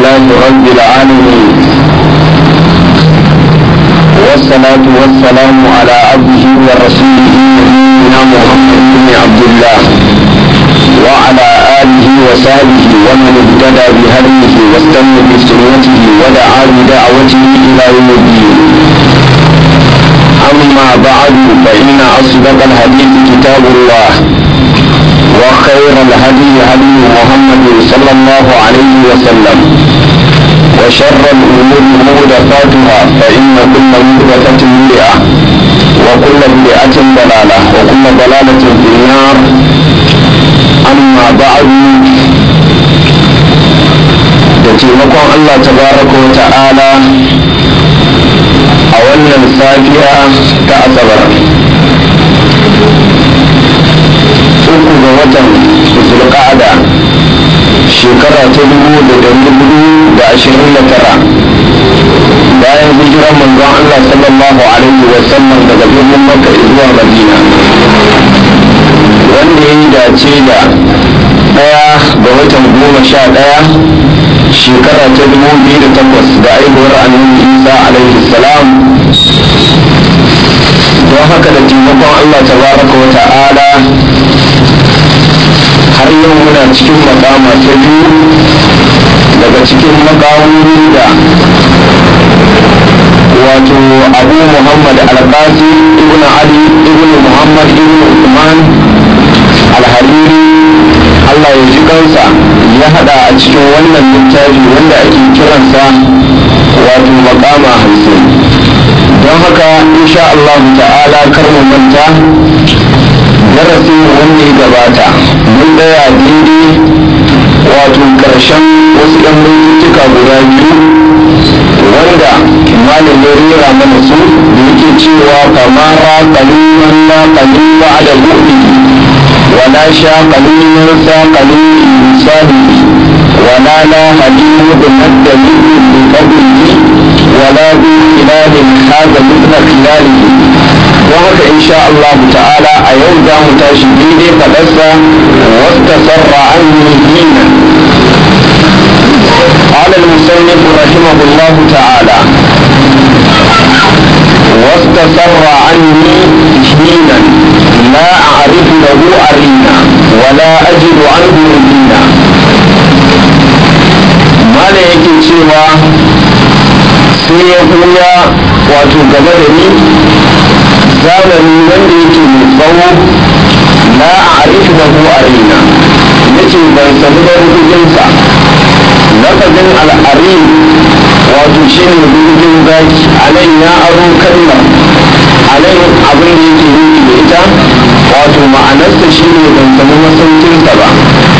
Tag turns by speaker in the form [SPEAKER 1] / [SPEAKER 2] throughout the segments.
[SPEAKER 1] لله رب العالمين والصلاة والسلام على عبده ورسوله نبينا محمد بن عبد الله وعلى آله وصحبه ومن اهتدى بهديه واستنى بسنته ودعا بدعوته إلى يوم الدين أما بعد فإن أصدق الحديث كتاب الله وخير الهدي هدي محمد صلى الله عليه وسلم وشر الأمور محدثاتها فإن كل محدثة بدعة وكل بدعة ضلالة وكل ضلالة في النار أما بعد da taimakon Allah tabaraka wa ta'ala a wannan safiya ta asabar uku ga watan zulqa'ada shekara ta dubu da dari hudu da ashirin da tara bayan hijiran manzon Allah sallallahu alaihi wa sallam daga birnin Makka zuwa Madina wanda ya yi dace da ɗaya ga watan goma sha ɗaya shekara ta dubu biyu da takwas da aihuwar annabi Isa alaihi salam don haka da taimakon Allah tabaraka wa ta'ala har yau muna cikin makama ta biyu daga cikin makamomi da wato abu muhammad al-qasi ibn ali ibn muhammad ibn usman al-hariri allah ya ji kansa ya hada a cikin wannan littafi wanda ake kiransa wato makama hamsin don haka insha Allah ta'ala kar mu manta darasin wanda ya gabata mun daya daidai wato karshen wasu ɗan mintuka guda biyu wanda malam ya rera mana su da yake cewa kamara kaliman na kalin ba da buɗe wala sha kaliman sa kalin insani wala la halimu da naddali bi qablihi wala bi khilalin hada mithla khilalihi don haka insha Allah ta'ala a yau za mu tashi daidai faɗarsa wasta sarra an hina قال المصنف رحمه الله تعالى واستسر عني حينا لا أعرف له أرينا ولا أجد عنه ربينا ما لا yake cewa sai ya ɓuya wato gaba da ni zamani wanda yake mai tsawo la a arifu da ku arina yace ban sani ba rubujinsa lafazin al'ari wato shi ne rubujin zaki a nan ya aro kalmar a nan abin da yake nufi da ita wato ma'anarsa shi ne ban sani masaukinsa ba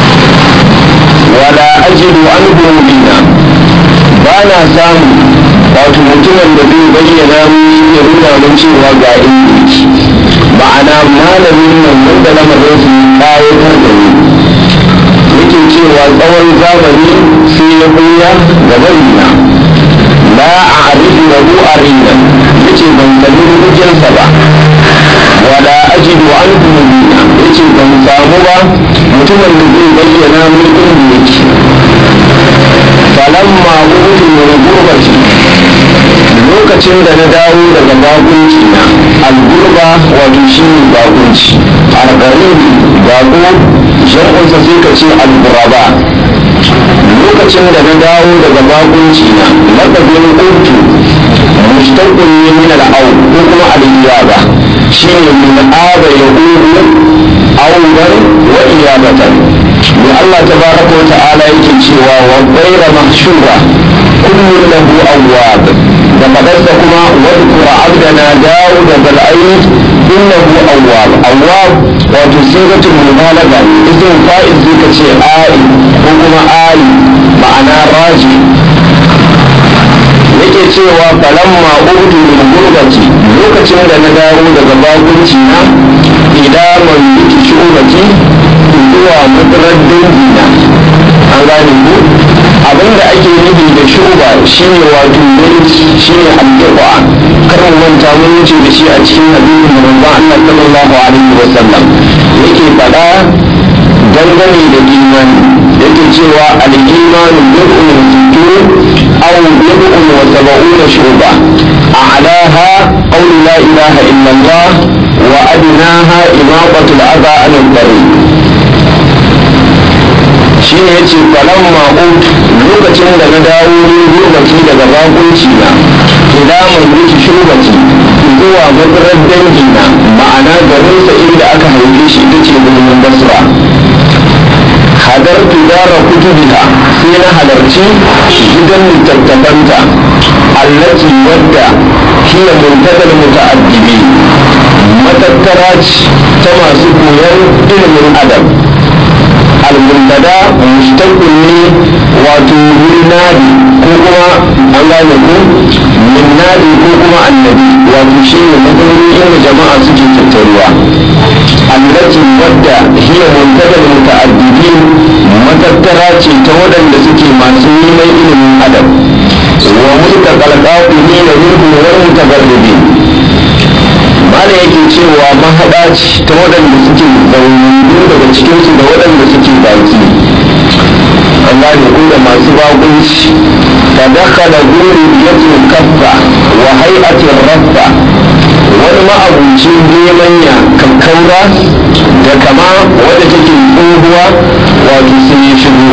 [SPEAKER 1] wala ajidu an bina ba na samu wato mutumin da zai bayyana ya nuna mun cewa ga inda yake ma'ana malamin nan wanda lamarin su kayatar da ni yake cewa tsawon zamani sai ya buya ga barina la a arifu da hu arina yace ban sani rubucinsa ba wala ajidu an bina yace ban samu ba mutumin da zai bayyana mun inda yake falamma utu min gurbati lokacin da na dawo daga bakunci na algurba wato shi ne bakunci algaribi bako shan'unsa sai ka ce alguraba lokacin da na dawo daga bakunci na lafazin utu mushtaqun ne min al'au ko kuma al-iyaba shi ne min aba yahudu auban wa iyabatan ne Allah tabaraka wa ta'ala yake cewa wa ghayra mahshura kullu lahu awwab da fadarsa kuma wadkura abdana dawud da al'ayyid innahu awwab awwab wato sigatul mubalaga idan fa'il zai ka ce ai ko kuma ai ma'ana raji yake cewa falamma udu min gurbati lokacin da na dawo daga bakunci na ila man biki shubati zuwa madarar dangina an gane ku abinda ake nufi da shuba shine wato mulki shine addu'a kar mu manta mun wuce da shi a cikin hadisin da manzon Allah sallallahu alaihi wasallam yake faɗa dangane da imani yake cewa al-imanu bid'un sittun أو بضع وسبعون شعبة أعلاها قول لا إله إلا الله وأدناها إماطة الأذى عن الطريق shine ya ce falon ma'ud lokacin da na dawo ni gurbaci daga bakunci na ila mai shugbaci zuwa madarar dangi na ma'ana garinsa inda aka haife shi ita ce birnin basra hadartu dara kutubiha sai na halarci gidan littattafanta allati wadda hiya muntakal muta'addibi matattara ta masu koyon ilimin adam al-muntada mushtaqun ne wato min nadi ko kuma an gane ko min nadi ko kuma annabi wato shi ne matsaloli inda jama'a suke tattaruwa allati wadda hiya muntada muta'addibin matattara ce ta waɗanda suke masu neman ilimin adam wa mulka qalqafi ne da minhu wal mutagarribin mala yake cewa mahaɗa ce ta waɗanda suke zaune daga cikinsu da waɗanda suke baki an gane ko da masu bakunci ta daka da guri yakin kaffa wa hai'atin raffa wani ma'abucin nemanya kakkaura da kama wadda take tsohuwa wato sun yi shigo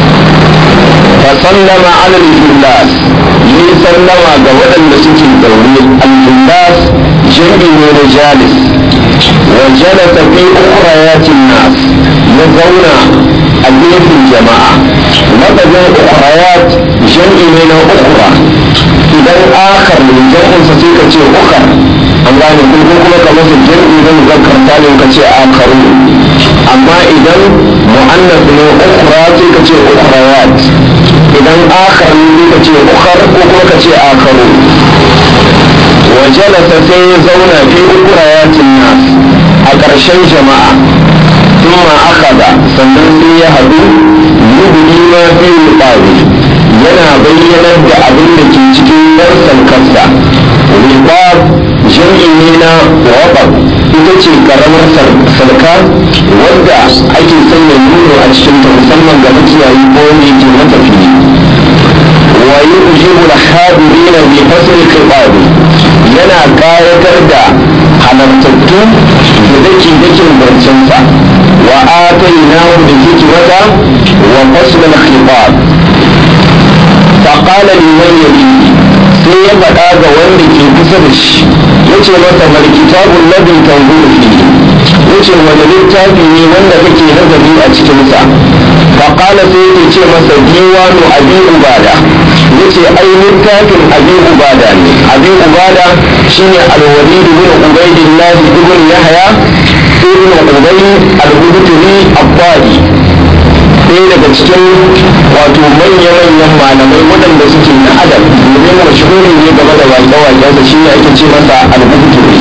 [SPEAKER 1] فسلم على الجلاس yi sallama ga waɗanda suke zaune al-jillas jami ne na jalis wa jalasa fi ukhrayatin nas ya zauna a gefen jama'a lafazin ukhrayat jami ne na ukhra idan akhar ne jam'in sa sai ka ce ukhar an gane ko kuma ka masa jami na muzakkar salim ka ce akharu amma idan mu'annas ne ukhra sai ka ce ukhrayat idan akhar ne ka ce ukhar ko kuma ka ce akharu wa jalasa sai ya zauna fi ukurayatin nas a ƙarshen jama'a thumma akhadha sannan sai ya hadu yubdi ma fi rubawi yana bayyanar da abin da ke cikin darsan kansa ribab jam'i ne na wabab ita ce karamar sarka wadda ake sanya nuno a cikin ta musamman ga makiyayi ko wanda yake matafiyi wa yujibu al-hadirin bi fasl al yana kayatar da halartattu da dake dakin barcinsa wa atainahu bi hikmata wa fasl al-khitab فقال لمن يليه sai ya faɗa ga wanda ke kusa da shi ya ce masa mal kitabun ladin tanzuru fi ya ce wani littafi ne wanda kake nazari a cikinsa faƙala sai ya ce masa diwanu abi ubada ya ce ai littafin abi ubada ne abi ubada shine alwalid ibn ubaidillah ibn yahya ibn ubayd al-hudri abbadi ɗaya daga cikin wato manya-manyan malamai waɗanda suke na adab domin mashhuri ne game da waƙe-waƙensa shi ne ake ce masa al-buhturi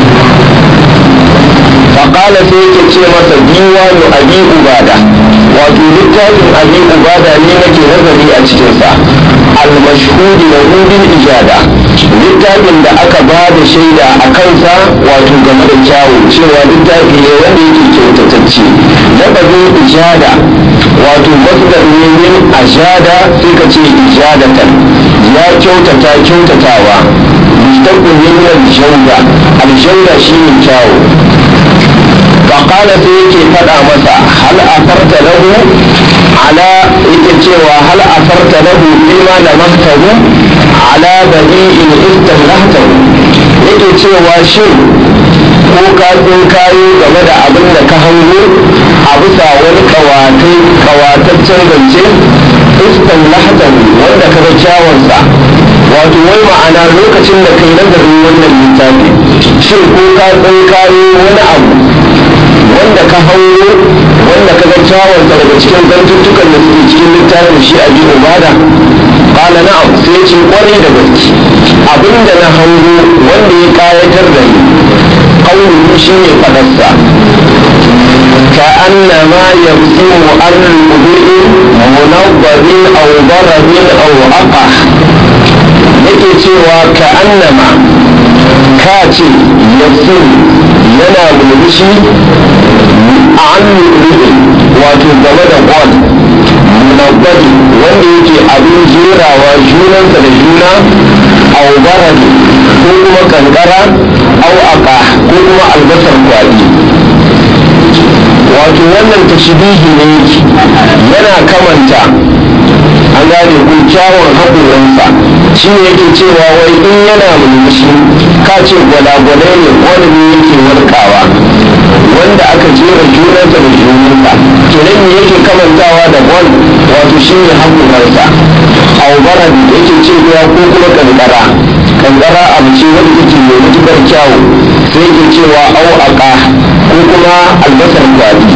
[SPEAKER 1] faƙala sai yake ce masa diwanu abi ubada wato littafin abi ubada ne nake nazari a cikinsa al-mashhuri da rubin ijada littafin da aka ba da shaida a kansa wato game da kyawu cewa littafi ne wanda yake kyautatacce lafazin ijada wato masdar ne min ajada sai ka ce ijadatan ya kyautata kyautatawa mustaqbil min al-jawda al-jawda shine kyawu فقال سيكي فدا مسا هل أثرت له على cewa هل أثرت له فيما لمسته على بديء استملحته yake cewa shin ko ka kayo game da abin da ka hango a bisa wani kawatai kawataccen zance istan lahatan wanda ka ga kyawunsa wato wai ma'ana lokacin da kai nazarin wannan littafi shin ko ka kayo wani abu wanda ka hango wanda ka ga kyawunsa daga cikin zantuttukan da suke cikin littafin shi a bi ubada kala na'am sai ce kwarai da gaske abinda na hango wanda ya kayatar da ni ƙaunu shi ne fadarsa ka annama yabsimu an rubu'i munawwarin aw darabin aw aqa yake cewa ka annama ka ce yabsimu yana murmushi an rubu'i wato game da gwal munabbadi wanda yake abin jerawa junansa da juna au baradi ko kuma kankara au aka ko kuma albasar kwaɗi wato wannan tashbihi ne yana kamanta an gane ku kyawun haƙoransa shi ne yake cewa wai in yana mulmushi ka ce gwalagwalai ne wani ne yake warkawa wanda aka jera junansa da junansa kenan me yake kamantawa da gwal wato shi ne haƙoransa aubara yake cewa ko kuma kankara kankara abu ce wanda take mai matuƙar kyawu sai yake cewa au aka ko kuma albasar kwaɗi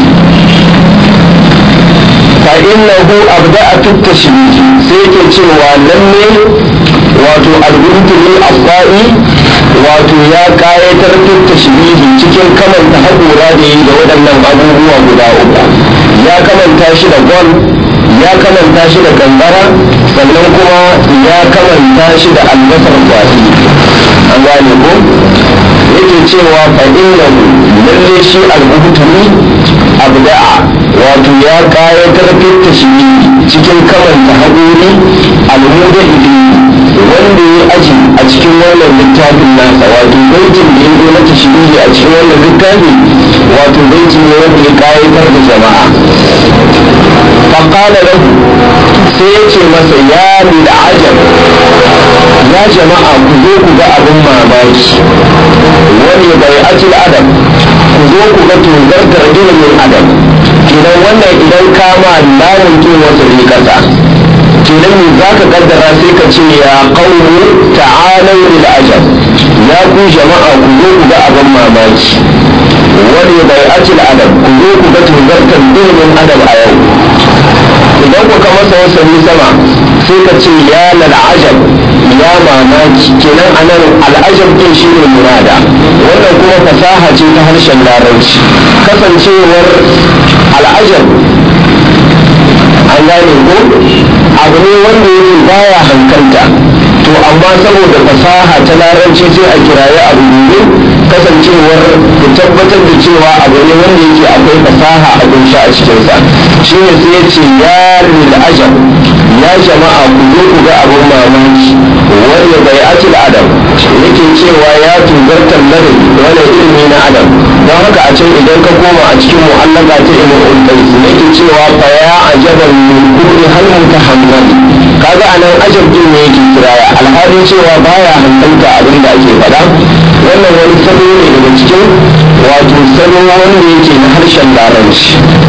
[SPEAKER 1] فإنه أبدأ في التشبيه سيكي cewa lalle wato albintuli asba'i wato ya kayatar fi tashbihi cikin kamanta haƙura da yi da waɗannan abubuwa guda uku ya kamanta shi da gol ya kamanta shi da kankara sannan kuma ya kamanta shi da albasar kwasi an gane ko yake cewa fa'innahu lalle shi albintuli abda'a wato ya kayatar fi tashbihi cikin kamanta haƙuri almuda ili wanda ya aji a cikin wannan littafin nasa wato baitin da ya zo na tashbihi a cikin wannan littafi wato baiti ne wanda ya kayatar da jama'a faƙala lahu sai ya ce masa ya lil ajab ya jama'a ku zo ku ga abin mamaki wani bai ajil adam ku zo ku ga tozartar ilimin adam kenan wannan idan kama lamun kin wasu ne kasa kenan me za ka kaddara sai ka ce ya qawmu ta'alau lil ajab ya ku jama'a ku zo ku ga abin mamaki wani bai ajil adam ku zo ku ga tozartar ilimin adam a yau idan kuka masa wasani sama sai ka ce ya lal ajab ya mamaki kenan anan al'ajab din shi ne murada wannan kuma fasaha ce ta harshen larabci kasancewar al'ajab an gane ko abu ne wanda yake baya hankalta to amma saboda fasaha ta larabci sai a kiraye abu ne kasancewar ku tabbatar da cewa abu ne wanda yake akwai fasaha a kunshi a cikinsa shi ne sai ya ce ya lil ajab ya jama'a ku zo ku ga abin mamaki wanda bai atil adam yake cewa ya tuzartar ladabi wani ilimi na adam don haka a can idan ka koma a cikin mu'allaka ta ilmin ulkais yake cewa fa ya ajaban min kulli hal mutahammal kaga anan ajab din ne yake kiraya alhalin cewa baya hankalta abin da ake faɗa wannan wani salo ne daga cikin wato salo wanda yake na harshen larabci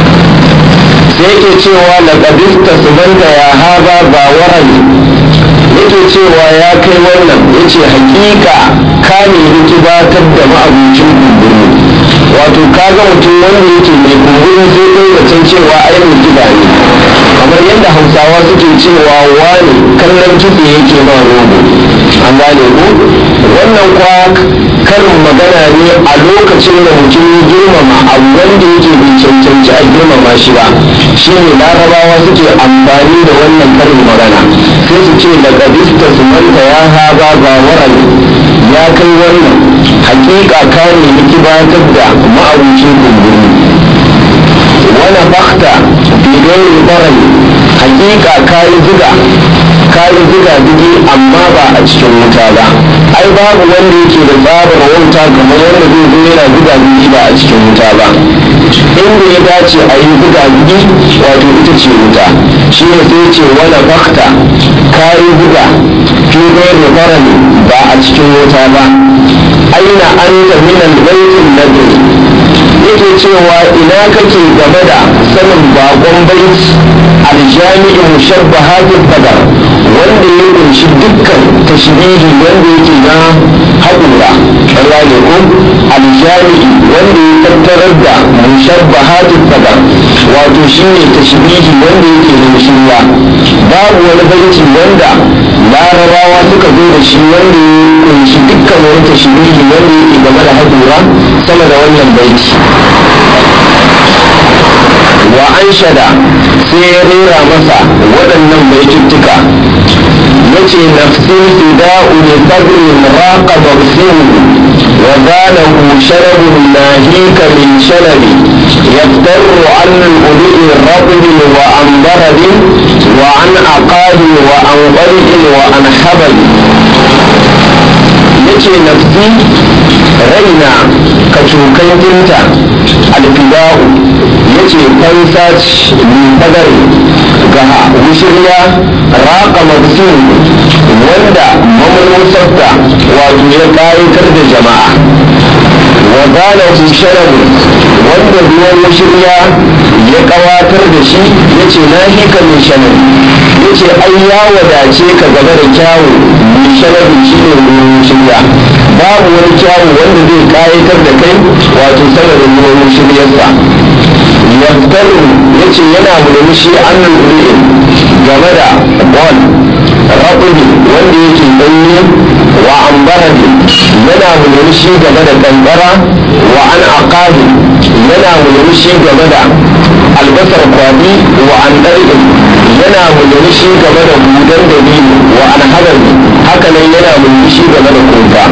[SPEAKER 1] sai yake cewa laƙadista su banta ya haza ba warani yake cewa ya kai wannan yace hakika ka ne rikibatar da ma'abucin kumburi wato kaga mutum wanda yake mai kumburi sai kai zaton cewa ai mai kiba ne kamar yadda hausawa suke cewa wani kallon kitse yake ma rogo an gane ko wannan kwa karin magana ne a lokacin da mutum ya girmama abu wanda yake bai cancanci a girmama shi ba shi ne larabawa suke amfani da wannan karin magana sai su ce daga bista su manta ya haza ba warani ya kai wannan hakika ka ne kibatar da ma'abucin kumburi wani fakta bigayen barani hakika kayi ziga kayi ziga zigi amma ba a cikin wuta ba ai babu wanda yake da tsabar wauta kamar wanda zai zo yana ziga zigi ba a cikin wuta ba inda ya dace a yi ziga zigi wato ita ce wuta shi ne sai ce wani fakta kayi ziga bigayen barani ba a cikin wuta ba aina anta minal baitin nabi yake cewa ina kake game da sanin bakon baiti aljami'i mushabbahatul qadar wanda ya kunshi dukkan tashbihi wanda yake na haƙura Allah ne ko aljami'i wanda ya tattarar da mushabbahatul qadar wato shine tashbihi wanda yake da shirya babu wani baiti wanda larabawa suka zo da shi wanda ya kunshi dukkan wani tashbihi wanda yake game da haƙura sama da wannan baiti wa an shada sai ya rera masa waɗannan baituttuka ya ce nafsi fida'u li sabrin raqa mawsimu وقاله شرب ناهيك من شلب يفتر عن الهدوء الرطب وعن برد وعن عقاد وعن قلب وعن حبل yace nafsi raina ka cokan dinta alfida'u yace fansa fagare ga wushirya raka mabsin wanda mamanusarta wato ya ƙayatar da jama'a wa gane sharabu wanda ruwan wushirya ya ƙawatar da shi yace na hika mai shanabi yace ai ya wadace ka gaba da kyawu mai shanabi shi ne ruwan wushirya babu wani kyawu wanda zai ƙayatar da kai wato sanadin ruwan wushiryarsa yaftaru yace yana murmushi an lulluɓe game da bol raɓubi wanda yake ɗanye wa an barade yana murmushi game da kankara wa an aqabi yana murmushi game da albasar kwabi wa an ɗarɗin yana murmushi game da hudan dabino wa an hadari haka nan yana murmushi game da kofa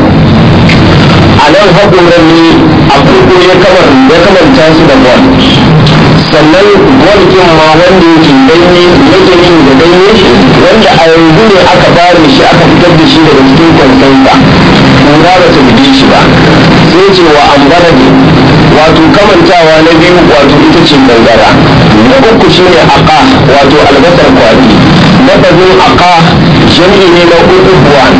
[SPEAKER 1] a nan haƙoran ne a farko ya kamanta su da bol sannan gwalkin ma wanda yake danye yake yin da danye wanda a yanzu ne aka bare shi aka fitar da shi daga cikin kwansansa kura ba ta buge shi ba sai ce wa ambara ne wato kamantawa na biyu wato ita ce gangara na uku shine aka wato albasar kwari lafazin aka jami'i ne na uku buwan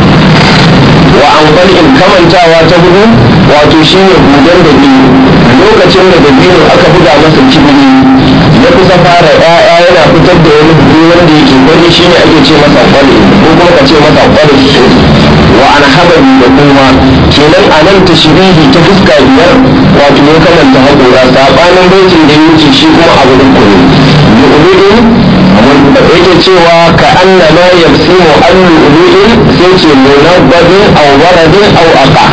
[SPEAKER 1] wa amfani kamantawa ta hudu wato shine hudan da biyu lokacin da dabino aka buga masa kibiri ya kusa fara ya'ya yana fitar da wani hudu wanda yake bari shine ake ce masa kwale ko kuma ka ce masa kwale wa an habari da kuma kenan a nan tashrihi ta fuska biyar wato ya kamanta haƙora sabanin baitin da ya wuce shi kuma abu uku ne yu'minu yake cewa ka anna ma yabsimu an lu'lu'in sai ce munabbadin aw waradin aw aqa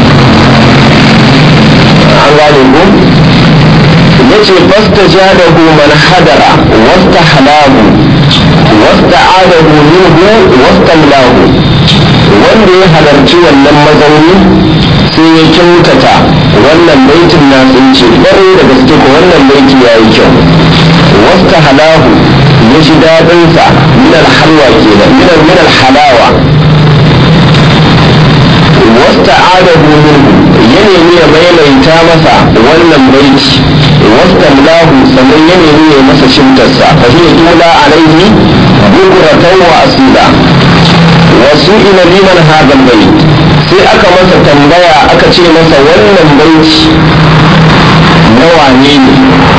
[SPEAKER 1] an gane ko yace fastajadahu man hadara wastahlahu wasta'adahu minhu wastamlahu wanda ya halarci wannan mazauni sai ya kyautata wannan baitin na sun ce ƙwarai da gaske ko wannan baiti ya yi kyau wasta halahu ya ji daɗinsa minal halwa kenan minal minal halawa wasta adahu minhu ya nemi ya maimaita masa wannan baiti wasta lahu sannan ya nemi ya masa shimtarsa fa hiya tula alaihi bukratan wa asila wasu ila liman hadal bait sai aka masa tambaya aka ce masa wannan baiti na wane ne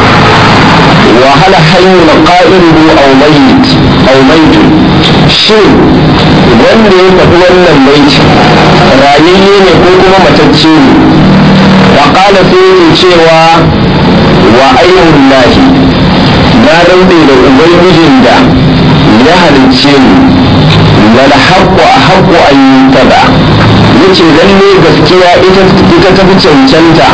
[SPEAKER 1] وهل حي قائله أو ميت أو ميت shin wanda ya faɗi wannan baiti rayayye ne ko kuma matacce ne wa ƙala sai yake cewa wa ayyun lahi na dauɗe da ubangijin da ya halicce ni wal haqqu haqqu an yutada yace lalle gaskiya ita ita ta fi cancanta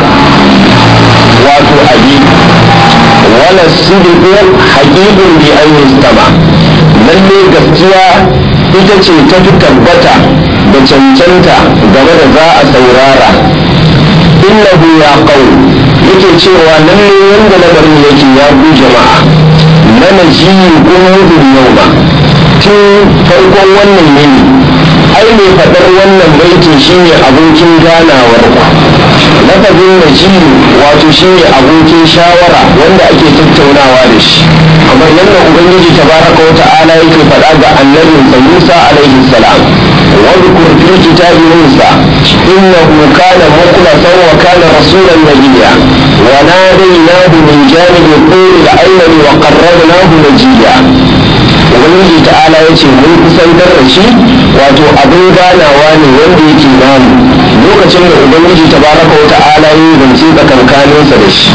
[SPEAKER 1] wato abi wala sidiqu haqiqun bi an yustama lalle gaskiya ita ce ta fi tabbata da cancanta game da za a saurara innahu ya qaum yake cewa lalle wanda lamarin yake ya ku jama'a na najiyi kuma yau ba tun farkon wannan yini ai mai faɗar wannan baitin shine abokin ganawar ku lafazin najiyi wato shine abokin shawara wanda ake tattaunawa da shi amma yadda ubangiji tabaraka wa ta'ala yake faɗa ga annabinsa Musa alaihi salam واذكر في الكتاب موسى إنه كان مخلصا وكان رسولا نبيا وناديناه من جانب الطور الأيمن وقربناه نجيا ubangiji ta'ala ya ce mun kusantar da shi wato abin ganawa ne wanda yake namu lokacin da ubangiji tabaraka wa ta'ala yi zance tsakankaninsa da shi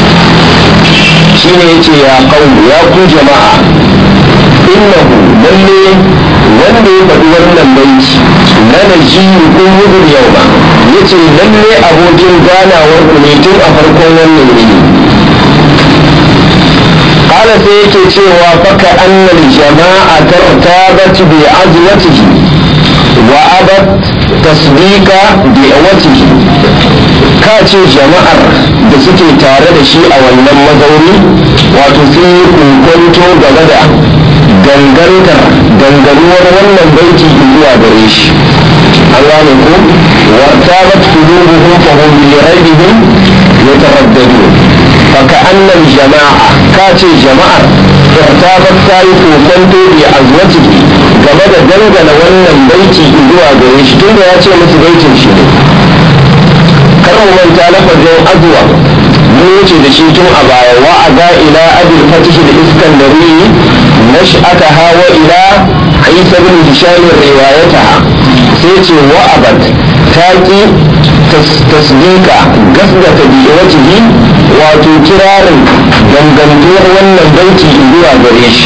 [SPEAKER 1] shine ya ce ya kawo ya ku jama'a innahu lalle wanda ya faɗi wannan baiti na najiyu kun mudun yau ba ya ce lalle abokin ganawar ku ne tun a farkon wannan yini kala sai yake cewa faka annal jama'a tartabat bi azwatihi wa abat tasdiqa bi awatihi ka ce jama'ar da suke tare da shi a wannan mazauni wato sun yi kunkunto game da gangantar ganganuwar wannan baiti zuwa gare shi an gane ko wartabat qulubuhum fa hum bi raybihim yataraddadun fa ka'anna jama'a ka ce jama'ar wartabat ta yi kunkunto bi azwatihi game da dangana wannan baiti zuwa gare shi tunda ya ce musu baitin shi ne kar mu manta lafazin azwa mun wuce da shi tun a baya wa aga ila abil fatih da iskandari nash'ataha wa ila isa bin hisham riwayataha sai ce wa abad taqi tasdika gasgata bi wajhi wato kirarin dangantuwar wannan baiti zuwa gare shi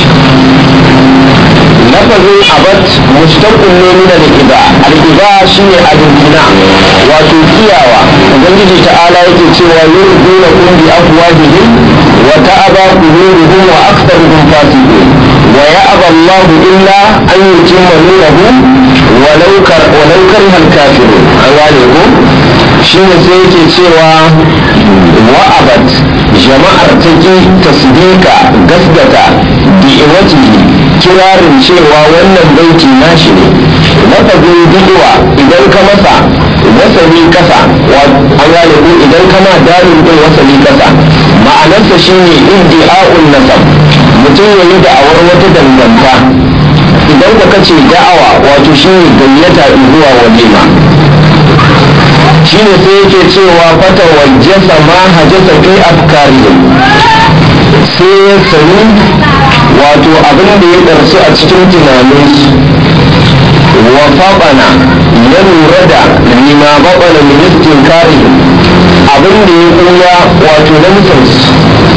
[SPEAKER 1] lafazin abad mustaqim ne min al-iba al-iba shine al-imtina wato kiyawa ubangiji ta'ala yake cewa yurduna kum bi afwahihim wa ta'aba qulubuhum wa aktharuhum fasiqun wa ya'ba Allah illa an yutimma nurahu walau kar walau kariha al-kafirun an gane ko shine sai yake cewa wa abad jama'ar take tasdika gasgata bi iwatihi kirarin cewa wannan baiti nashi ne lafazin bidwa idan ka masa wasali kasa an gane ko idan kana darin din wasali kasa ma'anarsa shine iddi'a'un nasab mutum ya yi da'awar wata danganta idan ka kace da'awa wato shine gayyata zuwa walima shine sai yake cewa fata wajjasa ma hajjasa fi afkarihim sai ya sani wato abin da ya ɗarsu a cikin tunaninsu wa faɓana ya lura da lima baɓana ministin kare abin da ya ƙuya wato lamsansu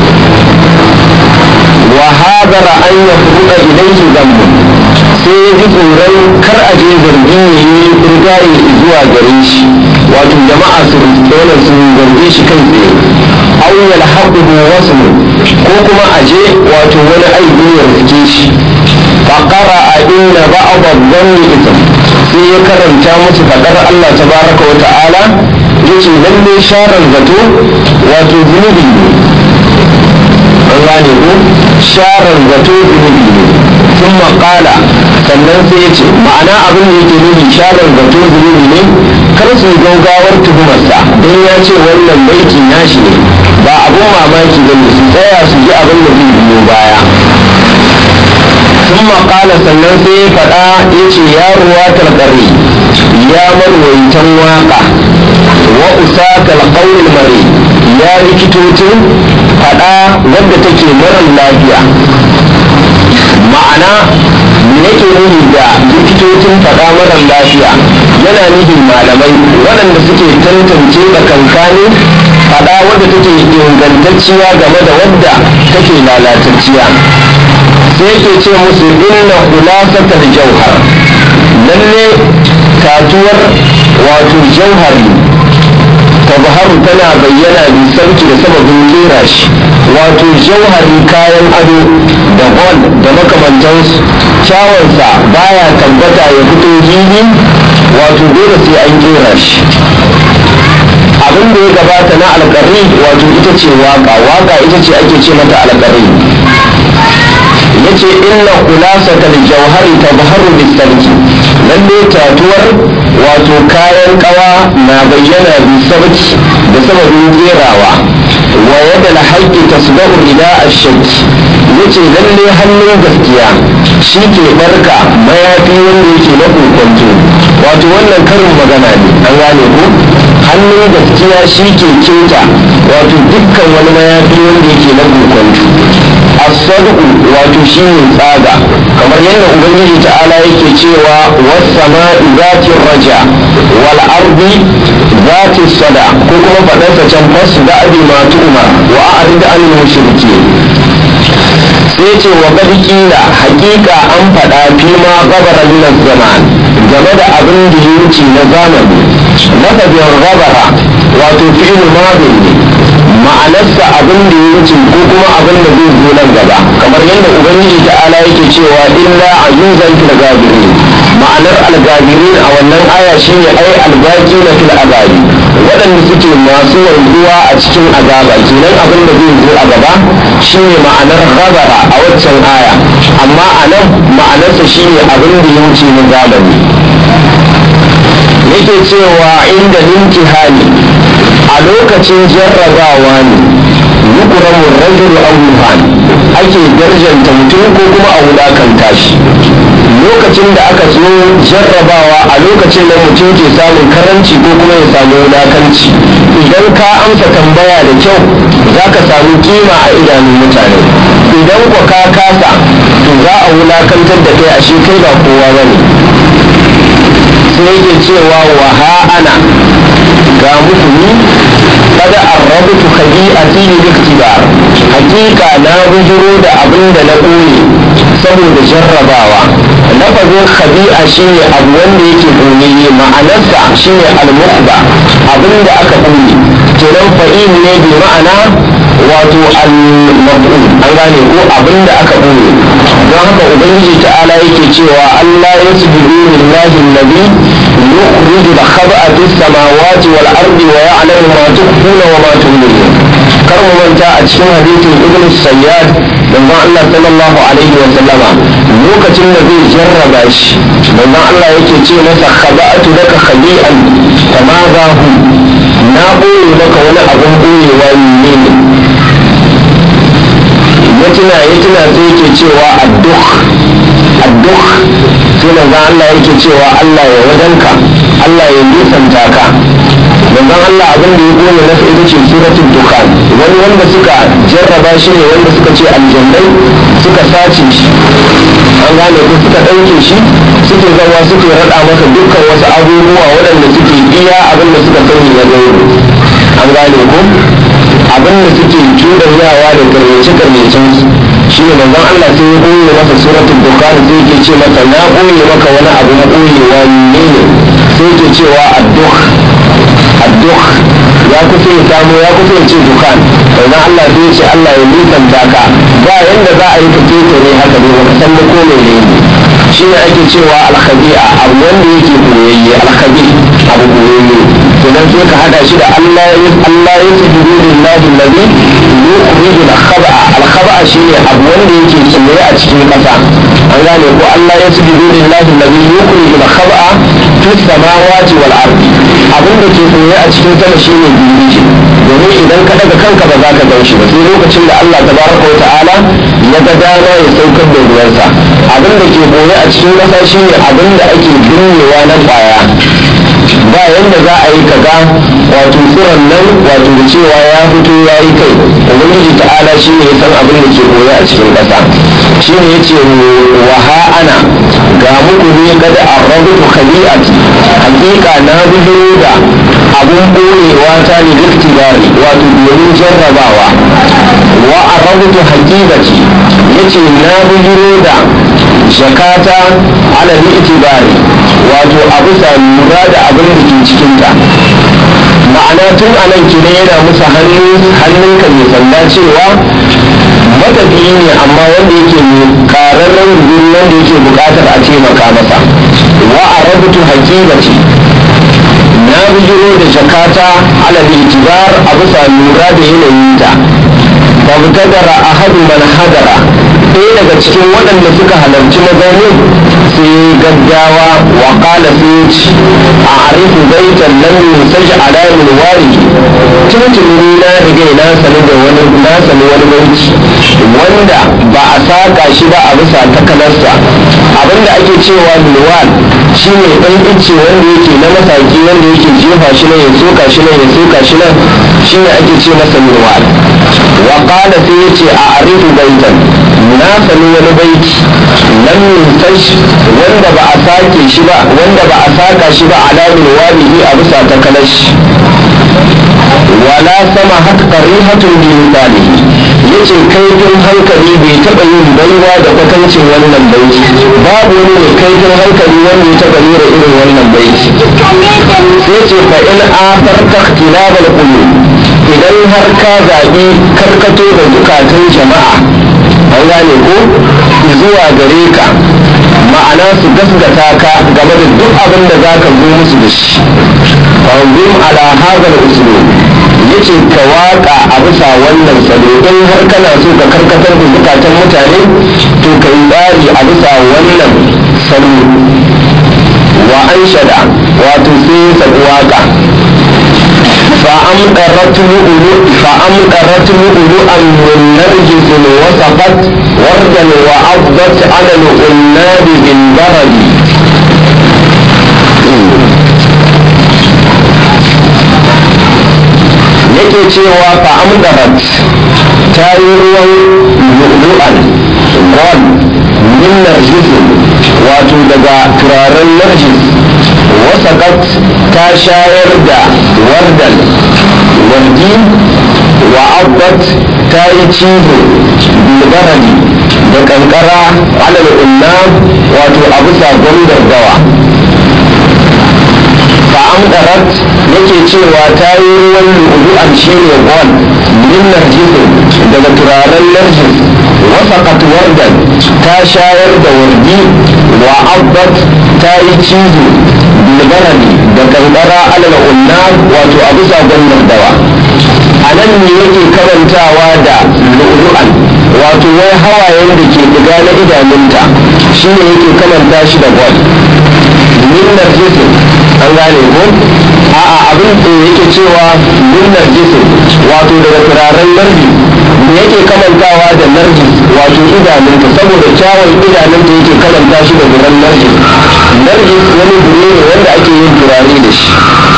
[SPEAKER 1] wa hadara an ya furuɗa ilaihi zambu sai ya ji tsoron kar a je zargi ya yi rigaye zuwa gare shi wato jama'a su dole su zarge shi kai tsaye aw yalhaquhu wasmu ko kuma a je wato wani aibi ya rike shi fa qara'a inna ba'd adh-dhanni ithm sai ya karanta musu fadar Allah tabaraka wa ta'ala yace lalle sharar zato wato zunubi ne an gane ko sharar zato zunubi ne sun maƙala sannan sai ya ce ma'ana abin da yake nuni sharar zato zunubi ne kar su gaugawar tuhumarsa don ya ce wannan baiti nashi ne ba abun mamaki ba ne su tsaya su ji abin da zai biyo baya sun maƙala sannan sai ya faɗa ya ce ya ruwa talƙari ya marwaitan waƙa wa usaka alqawl mari ya likitocin fada wadda take marar lafiya ma'ana me yake nuni da likitocin fada marar lafiya yana nufin malamai waɗanda suke tantance tsakankanin fada wadda take ingantacciya game da wadda take lalatacciya sai yake ce musu inna khulasatal jauhar lalle tatuwar wato jauhari tabharu tana bayyana bi sauki da sababin lera shi wato jauhari kayan ado da hol da makamantansu kyawansa baya tabbata ya fito hili wato dole sai an kera shi abin da ya gabata na alƙarri wato ita ce waka waka ita ce ake ce mata alƙarri yace inna khulasata al-jawhari tabharu bis-sarki lalle tatuwar wato kayan kawa na bayyana bis-sarki da sababin kerawa wa yadda al-haqqi tasbahu ila ash-shakk yace lalle hannun gaskiya shi ke barka mayafi wanda yake na kokonto wato wannan karin magana ne an gane ko hannun gaskiya shi ke keta wato dukkan wani mayafi wanda yake na kokonto as-sadqu wato shine tsaga kamar yadda ubangiji ta'ala yake cewa was-sama'i zati raja wal ardi zati sada ko kuma fadarsa can fasu da abi ma tu'mar wa a'rid anil mushrikeen sai ce wa qad qila haqiqa an fada fi ma gabara min zaman game da abin da ya wuce na zamani lafazin gabara wato fi'il madin ne ma'anarsa abin da ya wuce ko kuma abin da zai zo nan gaba kamar yadda ubangiji ta'ala yake cewa illa azizan fil gabirin ma'anar algabirin a wannan aya shine ai albaki na fil azabi waɗanda suke masu wanzuwa a cikin azaba kenan abin da zai zo a gaba shine ma'anar gabara a waccan aya amma a nan ma'anarsa shine abin da ya wuce na zamani yake cewa inda hali a lokacin jarrabawa ne yukuramu rajul abubuwan ake darjanta mutum ko kuma a wulakanta shi lokacin da aka zo jarrabawa a lokacin da mutum ke samun karanci ko kuma ya samu wulakanci idan ka amsa tambaya da kyau za ka samu kima a idanun mutane idan kwa ka kasa to za a wulakantar da kai ashe kai ba kowa ba ne sai yake cewa wa ana ga muku ni kada arrabutu khabi'ati lil iktibar hakika na bujuro da abin da na ɓoye saboda jarrabawa lafazin khabi'a shine abu wanda yake ɓoyayye ma'anarsa shine al-mukhba abin da aka ɓoye kenan fa'il ne bi ma'ana wato al-mab'ul an gane ko abin da aka ɓoye don haka ubangiji ta'ala yake cewa Allah ya sujudu lillahi alladhi yukhriju al-khaba'a fis samawati wal ardi wa ya'lamu ma tukhfuna wa ma tu'linun kar mu manta a cikin hadisin ibn sayyad manzon Allah sallallahu alaihi wa sallama lokacin da zai jarraba shi manzon Allah yake ce masa khaba'atu laka khabi'an tamadahu na boye maka wani abun boyewa ne ne ya tuna ya tuna sai yake cewa adduk adduk sai manzon Allah yake cewa Allah ya wajenka Allah ya nisanta ka manzon Allah abin da ya gone nasa ita ce suratul dukhan wani wanda suka jarraba shi ne wanda suka ce aljannai suka sace shi an gane ko suka ɗauke shi suke zama suke raɗa masa dukkan wasu abubuwa waɗanda suke iya abin da suka sani na gaibu an gane ko abin da suke cuɗanyawa da karyace karyacen su shi ne manzon Allah sai ya ɓoye masa suratul dukhan sai yake ce masa na ɓoye maka wani abu na ɓoyewa ne ne sai yake cewa adduk adduk ya kusa ya samu ya kusa ya ce dukan sannan Allah sai ya ce Allah ya nisanta ka ba yanda za a yi ka keke ne haka ne baka san da ko ne ne shi ne ake cewa alkhabi'a abu wanda yake koyayye alkhabi abu koyayye sannan sai ka hada shi da Allah ya Allah ya sujudu lillahi alladhi yukhriju al-khaba'a al-khaba'a shine abu wanda yake tsaye a cikin kasa an gane ko Allah ya sujudu lillahi alladhi yukhriju al-khaba'a fi samawati wal ardi abin da ke tsaye a cikin sama shine girgije domin idan ka daga kanka ba za ka gan shi ba sai lokacin da Allah tabaraka wa ta'ala ya ga dama ya saukar da ruwansa abin da ke boye a cikin kasa shine abin da ake binnewa na kwaya ba yanda za a yi kaga wato tsiron nan wato da cewa ya fito ya yi kai ubangiji ta'ala shi ne ya san abin da ke koya a cikin ƙasa shi ne ya ce wa ha ana ga muku ne kada a rabutu khali'ati hakika na bujiro da abun boyewa ta ne liftibari wato domin jarrabawa wa a rabutu hakikati ya ce na bujiro da jakata ala itibari wato a bisa lura da abin da ke cikinta ma'ana tun a nan kenan yana musu hannu hannunka mai sanda cewa matafiyi ne amma wanda yake mai kararren gudun wanda yake bukatar a taimaka masa wa a rabutu hakimati na bijiro da jakata ala itibar a bisa lura da yanayinta fabtadara ahadu man hadara ɗaya daga cikin waɗanda suka halarci mazaunin sai gaggawa wa qala sai ci a arifu baitan lam yusaj ala min warihi tuntuni na riga na sani da wani na sani wani baiti wanda ba a saka shi ba a bisa takalarsa abinda ake cewa milwal shine ɗan ice wanda yake na masaki wanda yake jefa shi nan ya soka shi nan ya soka shi nan shine ake ce masa milwal wa qala sai yace a arifu baitan na sani wani baiti lam yuntash wanda ba a sake shi ba wanda ba a saka shi ba ala milwalihi a bisa takalashi wala sama haka qarihatun bi misalihi yace kaifin hankali bai taɓa yin baiwa da kwatancin wannan baiti babu wani mai kaifin hankali wanda ya taɓa rera irin wannan baiti sai ce fa in afarta ikhtilafal qulub idan har ka zaɓi karkato da zukatan jama'a an gane ko zuwa gare ka ma'ana su gasgata ka game da duk abin da za ka zo musu da shi fanzum ala hazal usulun yace ka waka a bisa wannan salo in har kana so ka karkatar da zukatan mutane to ka yi tsari a bisa wannan salo wa an shada wato sai ya sabu waka فأمطرت لؤلؤ فأمطرت لؤلؤا من نرجس وسقت وردا وأفضت على العناب بالبرد yake cewa fa amdarat ta yi ruwan lu'lu'an gold min narjisin wato daga turaren narjis wasakat ta shayar da wardan wardi wa abbat ta yi cizo bilbarani da kankara alal unnam wato a bisa gwamnar dawa fa'amdarat yake cewa ta yi ruwan lu'lu'an shi ne gold min narjisin daga turaren narjis wasakat wardan ta shayar da wardi wa abbat ta yi cizo bilbarani da kankara alal unnam wato a bisa gwamnar dawa a nan ne yake karantawa da lu'lu'an wato wai hawayen da ke diga na idanunta shi ne yake kamanta shi da gold min narjisin an gane ko a'a abin da yake cewa min narjisin wato daga turaren narji me yake kamantawa da narjis wato idanunta saboda kyawun idanunta yake kamanta shi da duran narjis narjis wani gure ne wanda ake yin turare da shi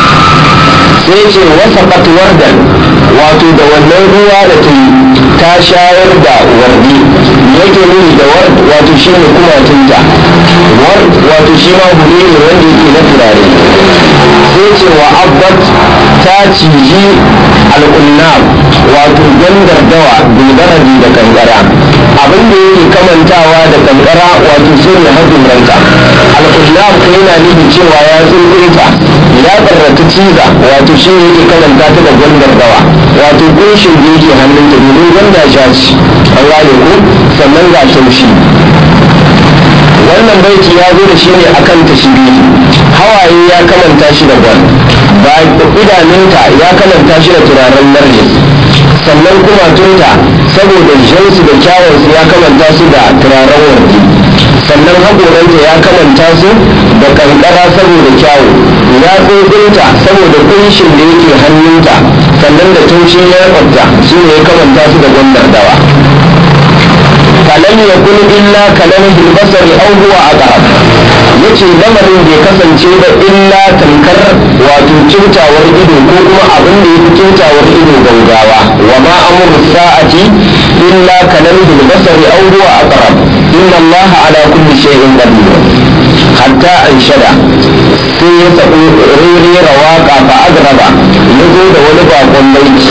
[SPEAKER 1] sai ce wasa wardan wato da wannan ruwa da ta yi ta shayar da wardi yake nuni da ward wato shi ne kumatunta ward wato shi ma gure ne wanda yake na turare sai ce wa abbat ta ciji al'unnab wato gandar dawa bilgaradi da kankara abin da yake kamantawa da kankara wato su ne haɗin ranka al'unnab ko yana nufin cewa ya tsuntsunta ya tsarrata ciza wato shi ne yake kamanta ta da gandar dawa wato kunshin da yake hannunta domin gwanda ja ce an gane ko sannan ga taushi wannan baiti ya zo da shi ne akan tashbihi hawaye ya kamanta shi da gwal ba idanunta ya kamanta shi da turaren narjis sannan kuma tunta saboda jansu da kyawunsu ya kamanta su da turaren wardi sannan haƙoranta ya kamanta su da kankara saboda kyawu ya tsofinta saboda kunshin da yake hannunta sannan da taushin ya su ne ya kamanta su da gwamnar dawa فلم يكن إلا كلمه البصر أو هو أقرب yace lamarin bai kasance ba illa tamkar wato kyautawar ido ko kuma abin da yafi kyautawar ido gaugawa wa ma amru sa'ati illa kalamil basari aw huwa aqrab inna allaha ala kulli shay'in qadir hatta anshada sai ya sabo rere waka fa agraba yazo da wani bakon baiti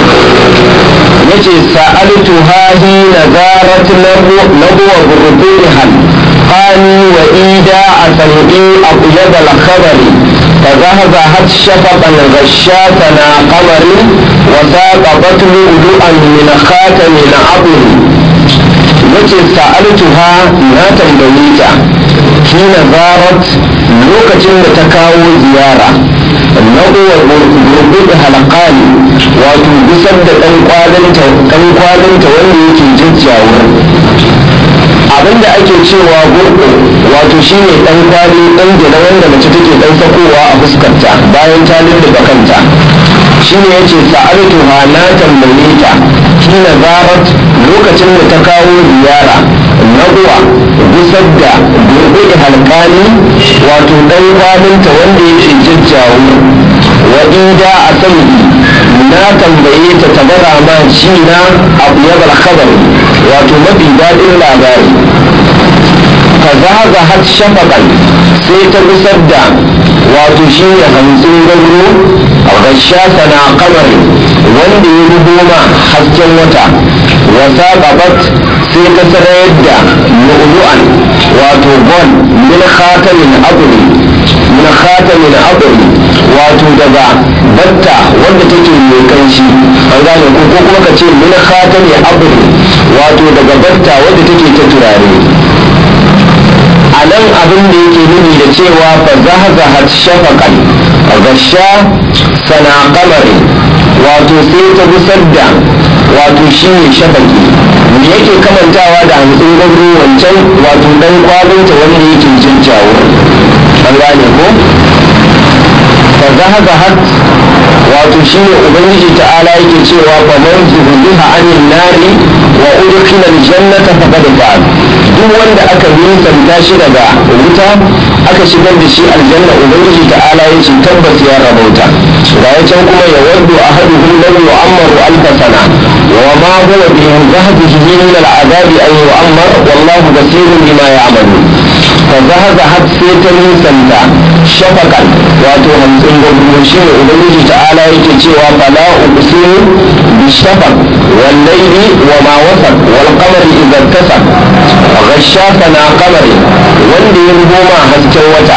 [SPEAKER 1] yace sa'altu hahi nazarat nabwa burbuhan qani wa ida asani aqyad al khabari فذهبت شفقا غشاتنا قمر وساقطت لؤلؤا من خاتم عظم yace sa'altuha na tambaye ta hina zarat lokacin da ta kawo ziyara naɗuwa gurgudu halakani wato gusar da ɗan kwalinta ɗan kwalinta wanda yake jajjawa abinda ake cewa gurgu wato shine ɗan kwali ɗan gina wanda mace take ɗan sakowa a fuskarta bayan ta lulluɓe kanta shine yace sa'altuha na tambaye ta hina zarat lokacin da ta kawo ziyara naɗuwa gusar da gurgudu halkani wato ɗan kwalinta wanda yake jajjawo wa ida a sani na tambaye ta tabara ma shi na abu ya khabari wato mafi daɗin labari fa zaga har shafaƙan sai ta gusar da wato shi ne hamsin gauro a gasha sana kamari wanda ya ruboma hasken wata wasa gabat sai ta sarayar da lu'lu'an wato gon min khatamin abri min khatamin abri wato daga batta wanda take mai kanshi an gane ko ko kuma ka ce min khatami abri wato daga batta wanda take ta turare a nan abin da yake nuni da cewa fa zahazahat shafaqan gasha sana qamari wato sai ta gusar da wato shi ne shafaki me yake kamantawa da hantsin gwamnati wancan wato dan kwalinta wanda yake jinjawo an gane ko fa zahazahat wato shi ne ubangiji ta'ala yake cewa fa man zuhziha anin nari wa udkhila aljannata faqad fa'al duk wanda aka nisanta shi daga wuta aka shigar da shi aljanna ubangiji ta'ala ya ce tabbas ya rabauta ga ya can kuma ya waddu ahaduhum law yu'ammaru alf sana wa ma huwa bi zahdihi min al'adabi an yu'ammar wallahu basirun bima ya'malun fa zahazahat sai ta nisanta shafakan wato hamsin gwamnati shi ne ubangiji ta'ala yake cewa fala uqsimu bi shafaq wal layli wa ma wasaq wal qamari idza tasaq ghasha sana qamari wanda ya goma hasken wata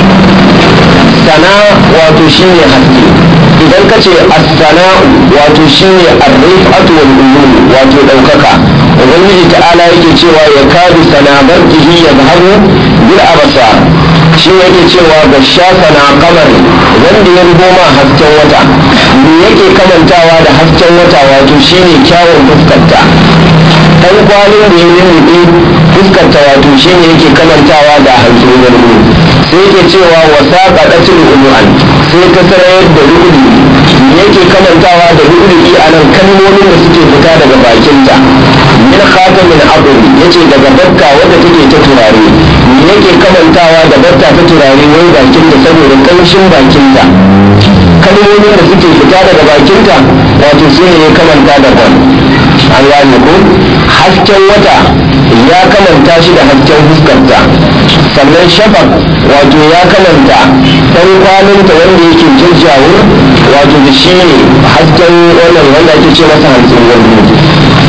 [SPEAKER 1] sana wato shine haske idan ka ce as-sana wato shine ar-rifatu wal ulum wato daukaka ubangiji ta'ala yake cewa ya kadu sana barkihi yadhhabu bil absar shi yake cewa ga shafa na kamar wanda ya goma hasken wata me yake kamantawa da hasken wata wato shine kyawun fuskarta ɗan kwalin da ya lulluɓe fuskarta wato shine yake kamantawa da hasken garbu sai yake cewa wasa ƙaɗatul umu'an sai ta sarayar da ru'uli me yake kamantawa da ru'uli a nan kalmomin da suke fita daga bakinta min khatamin abu yace daga bakka wadda take ta turare me yake kamantawa da bakka ta turare wai bakinta saboda kanshin bakinta kalmomin da suke fita daga bakinta wato su ne ya kamanta da ban an gane ko hasken wata ya kamanta shi da hasken fuskarta sannan shafak wato ya kamanta ɗan kwalinta wanda yake jajjawo wato da shi ne hasken wannan wanda ake ce masa hantsin wani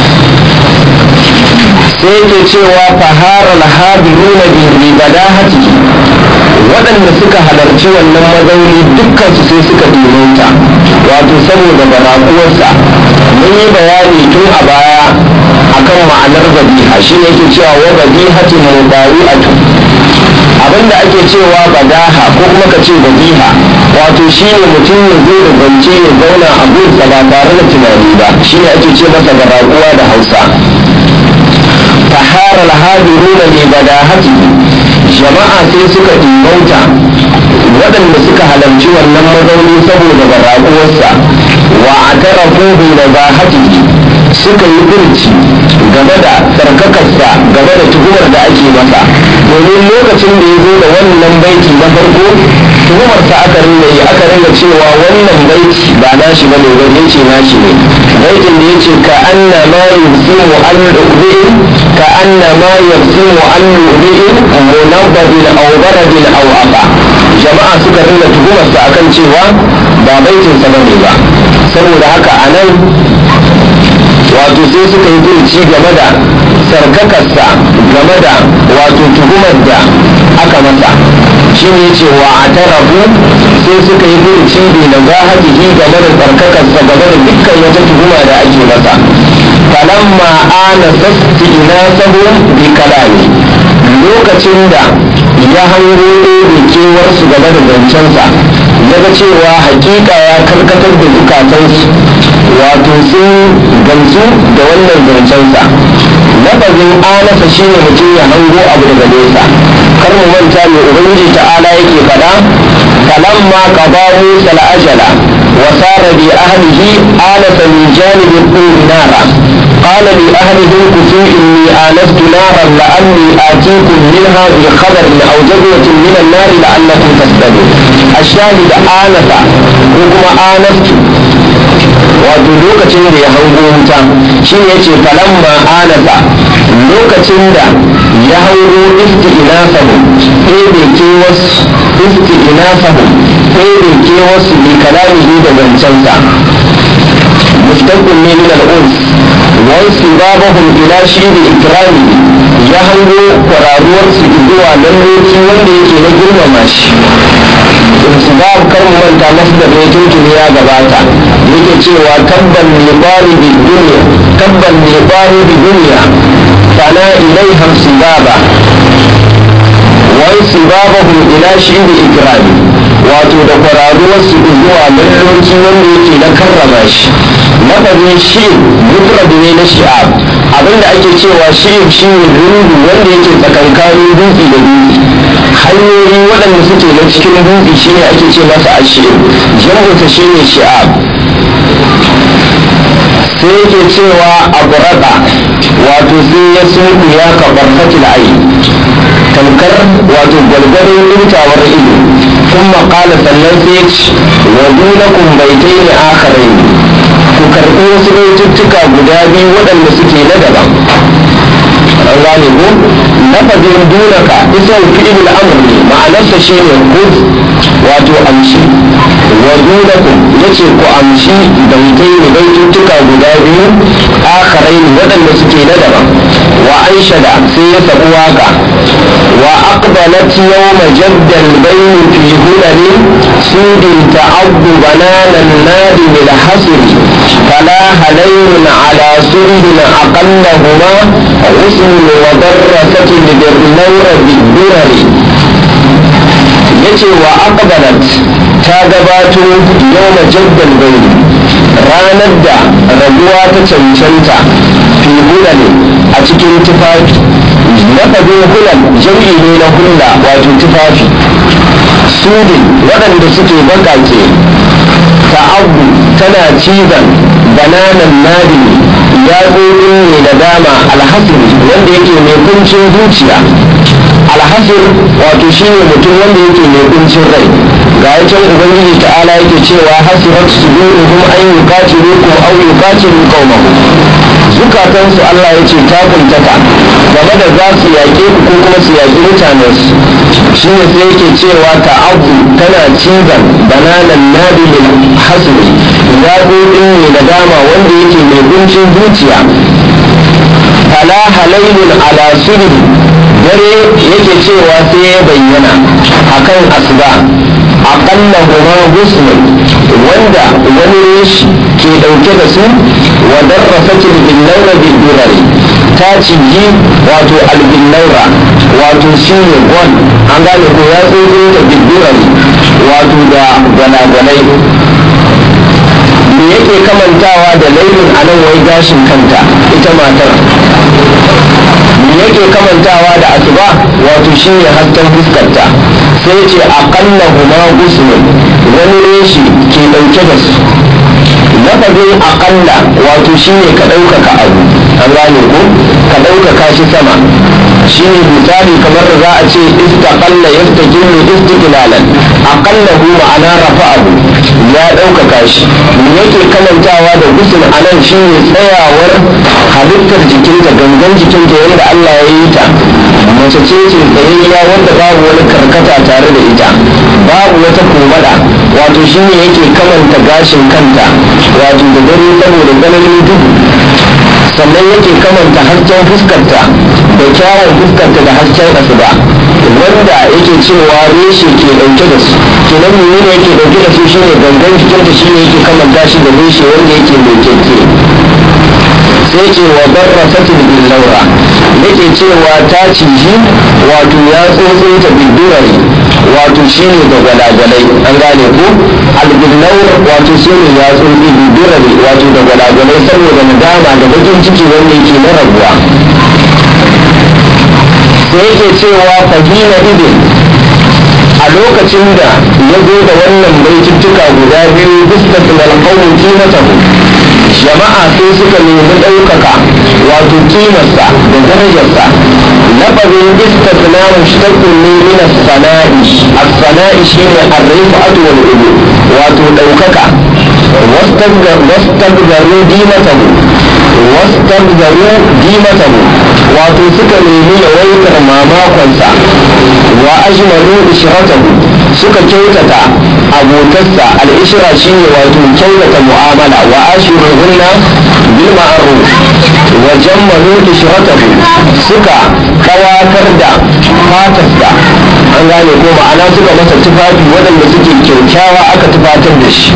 [SPEAKER 1] sai yake cewa fahara alhabiruna bi badahati waɗanda suka halarci wannan mazauni dukkan su sai suka ta wato saboda barakuwarsa mun yi bayani tun a baya akan ma'anar badiha shi ne yake cewa wa badihatin mudari'atu abinda ake cewa badaha ko kuma ka ce badiha wato shi ne mutum ya zo da zance ya zauna a gunsa ba tare da tunani ba shi ne ake ce masa barakuwa da hausa fahara alhadiruna li badahati jama'a sai suka ɗimbauta waɗanda suka halarci wannan mazauni saboda baraƙuwarsa wa a tarafu bi nazahatihi suka yi furci game da tsarkakarsa game da tuhumar da ake masa domin lokacin da ya zo da wannan baiti na farko tuhumarsa aka ringa yi aka ringa cewa wannan baiti ba nashi ba ne wani ce nashi ne baitin da ya ce ka anna ma yusimu an rubi'in ka anna ma yusimu an rubi'in munabbadin aw baradin aw aqa jama'a suka ringa tuhumarsa akan cewa ba baitinsa bane ba saboda haka anan wato sai suka yi furci game da sarkakarsa game da wato tuhumar da aka masa shi ne cewa a tarafu sai suka yi furci bi da zahatihi game da sarkakarsa game da dukkan wata tuhuma da ake masa falamma ana sasti ina sahu bi kalami lokacin da ya hango da kewarsu game da zancensa daga cewa hakika ya karkatar da zukatansu wato sun gamsu da wannan zancensa lafazin anasa shine mutum ya hango abu daga nesa kar mu manta mai ubangiji ta'ala yake faɗa falamma qada musa al-ajala wa sara bi ahlihi anasa min janibi turi nara قال لأهلهم كفوا إني آنست نارا لعلي آتيكم منها بخبر أو جذوة من النار لعلكم تصطلون الشاهد آنس وكما آنست wato lokacin da ya hango wuta shi ne ce falamma anasa lokacin da ya hango isti'inasahu ɗebe ke wasu isti'inasahu ɗebe ke wasu bi kalamihi da zancensa mustaqbil ne min al-uns wa istibabahum ila shi'ri ikrami ya hango kwararuwar su zuwa lalloci wanda yake na girmama shi insibab kar mu manta masdar ne tuntuni ya gabata yake cewa tabban li talibi dunya tabban li talibi dunya fana ilaiha insibaba wa insibabahum ila shi'bi ikrami wato da kwararuwar su zuwa lalloci wanda yake na karrama shi lafazin shi mufrad ne na shi'ab abinda ake cewa shi'ib shi ne rungu wanda yake tsakankanin dutse da dutse hanyoyi waɗanda suke na cikin dutse shi ne ake ce masa a shi'ib jam'uta shi ne shi'ab sai yake cewa a burada wato sai ya sunku ya kaɓar fatil ayi tamkar wato gwalgwadon ɗintawar ido kun maƙala sannan sai ya ce wa dunakun baitai ne akharai ku karɓi wasu baituttuka guda biyu waɗanda suke na daban an gane ko lafazin dunaka isan fi'il amr ne ma'anarsa shine khudh wato amshi wa dunakum yace ku amshi baitai ne baituttuka guda biyu akharai waɗanda suke na daban wa aishada sai ya sabu waka wa aqbalat yawma jadda al-bayn fi hulali sudin ta'abdu bananan nadi bil hasri fala halayn ala sudin aqallahuma غسل وضرة بالنور بالدرر yace wa aqbalat ta gabato yawma jaddal bayni ranar da rabuwa ta cancanta fi hulal a cikin tufafi lafazin hulal jam'i ne na hulla wato tufafi sudin waɗanda suke bakake ta'abu tana cizon bananan nadini ya ne da dama alhasiri wanda yake mai kuncin zuciya alhasir wato shine mutum wanda yake mai kuncin rai ga yacan ubangiji ta'ala yake cewa hasirat suduruhum an yuqatilukum aw yuqatilu qaumahum zukatansu Allah ya ce ta kuntata game da za su yaƙe ku ko kuma su yaƙi mutanensu shine sai yake cewa ta'abu tana cizon bananan nabilin hasiri zaɓoɓin ne da dama wanda yake mai kuncin zuciya fala halailun ala sulhi dare yake cewa sai ya bayyana akan asuba aƙalla huma gusmun wanda wani reshi ke ɗauke da su wa darrasatin billaura bidurari ta ciji wato albillaura wato shi ne gwan an gane ko ya tsogo ta bidurari wato da gwanagwanai me yake kamantawa da lailin a nan wai gashin kanta ita matar me yake kamantawa da asuba wato shine hasken fuskarta sai ce aqalla huma gusmun wani reshi ke dauke da su lafazin aƙalla wato shine ka ɗaukaka abu an gane ko ka ɗaukaka shi sama shine misali kamar da za a ce istaqalla yastaqillu istiqlalan aqalla hu ma'ana rafa'ahu ya ɗaukaka shi me yake kamantawa da gusul anan shine tsayawar halittar jikinta gangan jikinta yadda Allah ya yi ta mace ce ce tsayayya wanda babu wani karkata tare da ita babu wata komada wato shine yake kamanta gashin kanta wato da dare saboda ganin duhu sannan yake kamanta hasken fuskarta da kyawun fuskarta da hasken asuba wanda yake cewa reshe ke dauke da su kenan menene yake dauke da su shine gangan jikinta shine yake kamanta shi da reshe wanda yake mai keke sai ce wa barra satin bin laura yake cewa ta ciji wato ya tsotso ta bidurari wato shine da gwalagwalai an gane ko albinnaur wato shine ya tsotsi bidurari wato da gwalagwalai saboda nadama da bakin ciki wanda yake na rabuwa sai yake cewa fahina idin a lokacin da ya zo da wannan baituttuka guda biyu bistatin alƙawun kimatahu jama'a sai suka nemi ɗaukaka wato kimarsa da darajarsa lafazin istisna mushtaqun ne min as-sana'i as-sana'i shine ar-rifa'atu wal ulu wato ɗaukaka wastagzaru dimatahu wastagzaru dimatahu wato suka nemi yawaitar mamakonsa wa ajmalu ishratahu suka kyautata abotarsa al'ishira shine wato kyautata mu'amala wa ashiruhunna bil ma'ruf wa jammalu ishratahu suka kawatar da fatarsa an gane ko ma'ana suka masa tufafi waɗanda suke kyaukyawa aka tufatar da shi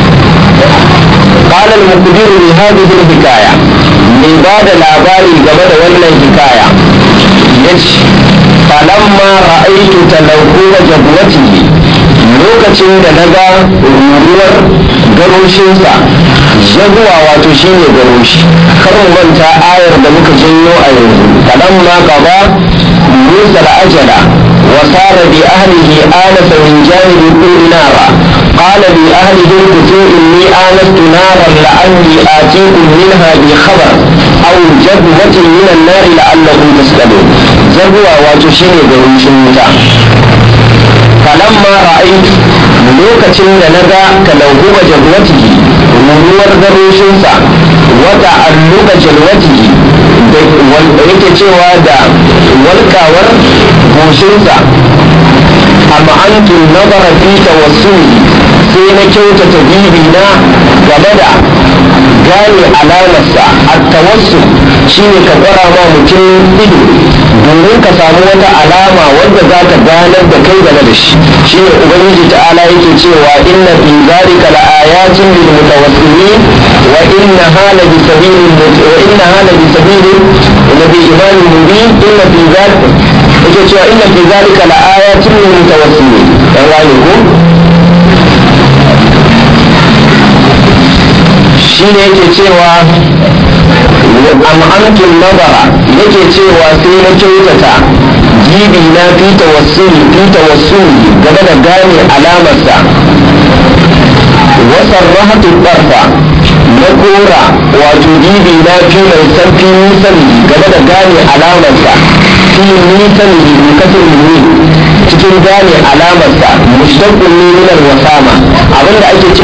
[SPEAKER 1] قال المخبر بهذه الحكاية من بعد الأباري قبل ولا حكاية يش فلما رأيت تلوث جبوته lokacin da na ga ruruwar garoshinsa jaguwa wato shi ne garoshi kar mu manta ayar da muka janyo a yanzu kaɗan ma gaba musa ajala wa sara bi ahlihi anasa min janibi kulli nara قال لأهله كتوا إني آنست نارا لعلي آتيكم منها بخبر أو جبوة من النار لعلكم تسألون جبوة وتشيني بروشن falamma ra'aytu lokacin da na ga talawuba jalwatihi ruruwar garoshinsa wata alluka jalwatihi da yake cewa da walkawar goshinsa amma antum nazara fi tawassuli sai na kyautata bibi na game da gane alamarsa a tawassul shine ka kwara ma mutum ido domin ka samu wata alama wadda za ka ganar da kai game da shi shine ubangiji ta'ala yake cewa inna fi zalika la ayatin lil mutawassimin wa inna hala bi sabilin wa inna hala bi sabilin wa bi imanin mubin inna fi zalika yake cewa inna fi zalika la ayatin lil mutawassimin dan gane ko shine yake cewa am'amtun nazara yake cewa sai na kyautata jibi na fi tawassuli fi tawassuli game da gane alamarsa wasan rahatu barfa na kora wato jibi na fi mai sarfi nisan game da gane alamarsa fi nisan bi kasar ni cikin gane alamarsa mushtaqqun min al-wasama abinda ake